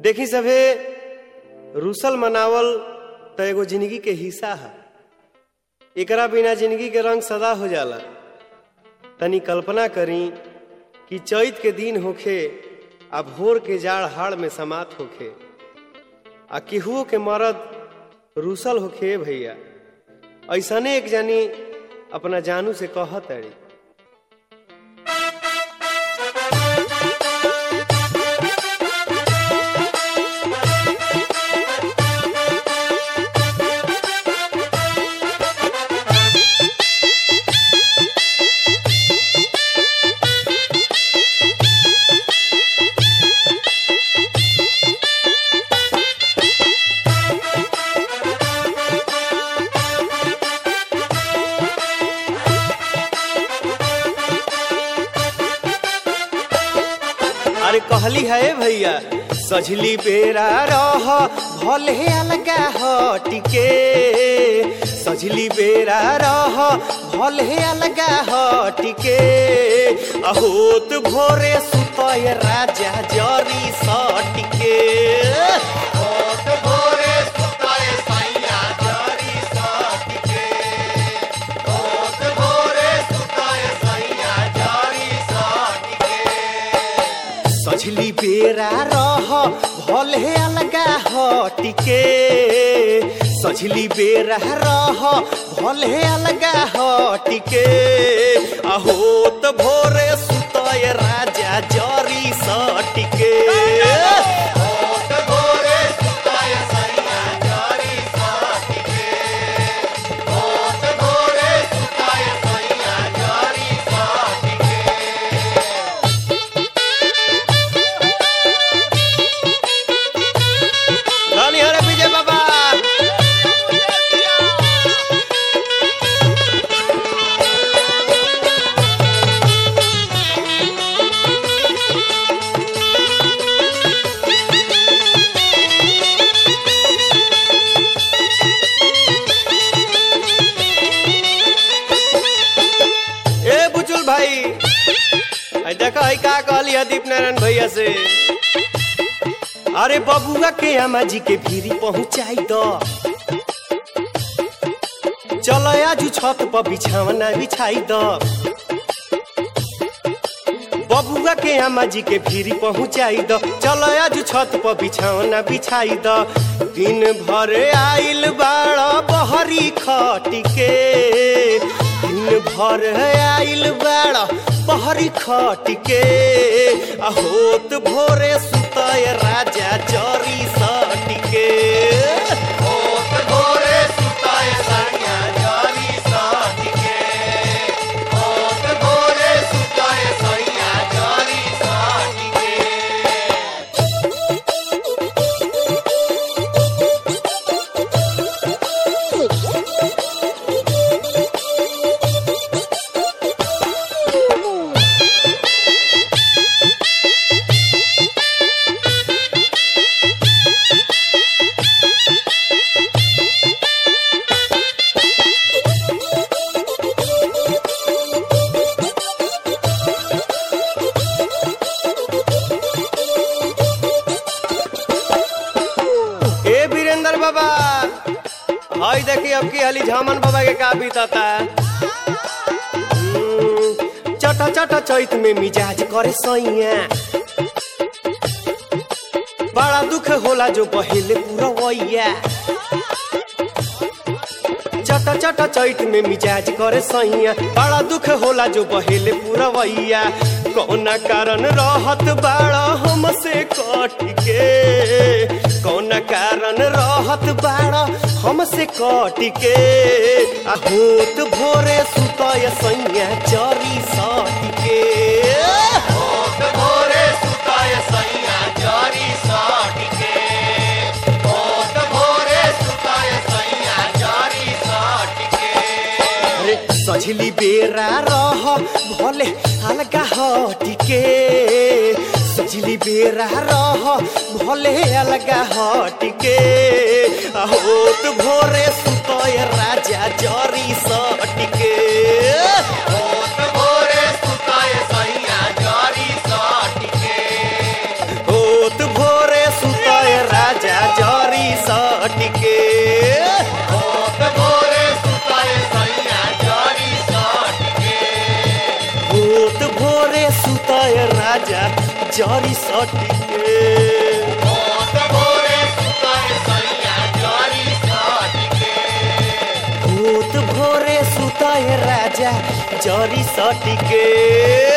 देखी सभे रूसल मनावल त एगो जिंदगी के हिस्सा है एकरा बिना जिंदगी के रंग सदा हो जाला तनी कल्पना करी कि चैत के दिन होखे आ भोर के जाड़ हाड़ में समात होखे आ केहुओ के मरद रूसल होखे भैया ऐसने एक जानी अपना जानू से कहत अड़ी अरे कहली है भैया सजली बेरा रह भले अलगा हटिके सजली बेरा रह भले अलगा हटिके अहोत भोरे सुतय राजा जरी सटिके होत भोरे सुताए सैया जरी सटके होत भोरे सुताए सैया जरी सटके सजली बेरा रह भले अलगा हटिके सजली बेरा रह भले अलगा हटिके अहोत भोरे सुतय राजा जरी सटिके होत भोरे सुताए सैया जरी सटके होत भोरे सुताए सैया जरी सटके रानी हरे विजय बाबा ए बुचुल भाई आई देखा है का कहली है दीप नारायण भैया से अरे बबुआ के अम्मा जी के भीरी पहुंचाई दो चलो आज छत पर बिछावना बिछाई दो बबुआ के अम्मा जी के भीरी पहुंचाई दो चलो आज छत पर बिछावना बिछाई दो दिन भर आइल बाड़ा बहरी खटिके दिन भर आइल बाड़ा बहरी खटिके आ होत भोरे सुतय राजा जरी सटिके होत भोरे सुताए सैया जरी सटके होत भोरे सुताए सैया जरी सटके ए वीरेंद्र बाबा हाय देखी अब की हली झामन बाबा के का बीतता हम्म, चटा चटा चैत में मिजाज करे सैया बड़ा दुख होला जो बहेले पूरा वैया चटा चटा चैत में मिजाज करे सैया बड़ा दुख होला जो बहेले पूरा वैया कौना कारण रहत बाड़ा हमसे कट के कौना कारण रहत बाड़ा हमसे कट के आ होत भोरे सुतय सैया चरी सट के होत भोरे सुताए सैया जरी सटके होत भोरे सुताए सैया जरी सटके अरे सजली बेरा रह भले अलगा हटिके सजली बेरा रह भले अलगा हटिके आ होत भोरे सुतय राजा जरी सटिके होत भोरे सुताए सैया जरी होत भोरे सुतय सुताए राजा जरी सटिके होत भोरे सुताए सैया जरी सटके भूत भोरे सुताए राजा जरी सटिके